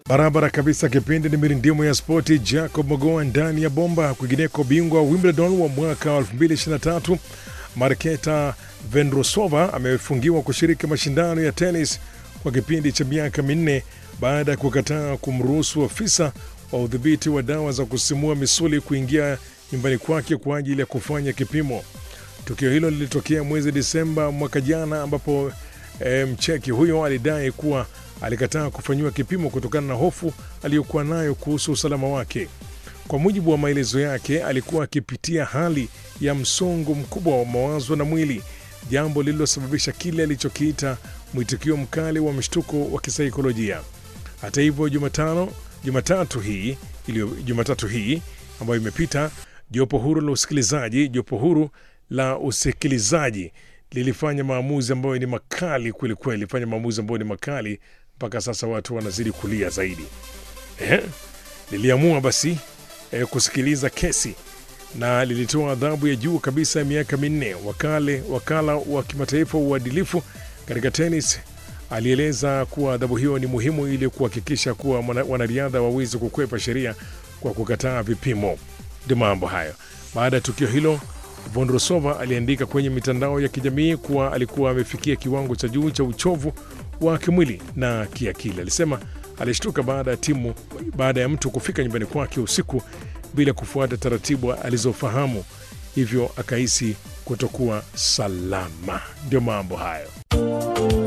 Barabara kabisa. Kipindi ni mirindimu ya spoti. Jacob Mogoa ndani ya bomba. Kwingineko, bingwa Wimbledon wa mwaka wa 2023 Marketa Vendrosova amefungiwa kushiriki mashindano ya tenis kwa kipindi cha miaka minne baada ya kukataa kumruhusu afisa wa udhibiti wa dawa za kusimua misuli kuingia nyumbani kwake kwa ajili ya kufanya kipimo. Tukio hilo lilitokea mwezi Disemba mwaka jana, ambapo e, mcheki huyo alidai kuwa alikataa kufanyiwa kipimo kutokana na hofu aliyokuwa nayo kuhusu usalama wake. Kwa mujibu wa maelezo yake, alikuwa akipitia hali ya msongo mkubwa wa mawazo na mwili, jambo lililosababisha kile alichokiita mwitikio mkali wa mshtuko wa kisaikolojia. Hata hivyo, Jumatano Jumatatu hii iliyo Jumatatu hii ambayo imepita, jopo huru la usikilizaji jopo huru la usikilizaji lilifanya maamuzi ambayo ni makali kwelikweli, fanya maamuzi ambayo ni makali mpaka sasa watu wanazidi kulia zaidi. Eh, liliamua basi eh, kusikiliza kesi na lilitoa adhabu ya juu kabisa ya miaka minne. Wakale wakala wa kimataifa wa uadilifu katika tenis alieleza kuwa adhabu hiyo ni muhimu ili kuhakikisha kuwa wanariadha wawezi kukwepa sheria kwa kukataa vipimo. Ndio mambo hayo. Baada ya tukio hilo, Vondrosova aliandika kwenye mitandao ya kijamii kuwa alikuwa amefikia kiwango cha juu cha uchovu wa kimwili na kiakili. Alisema alishtuka baada ya timu baada ya mtu kufika nyumbani kwake usiku bila kufuata taratibu alizofahamu, hivyo akahisi kutokuwa salama. Ndio mambo hayo.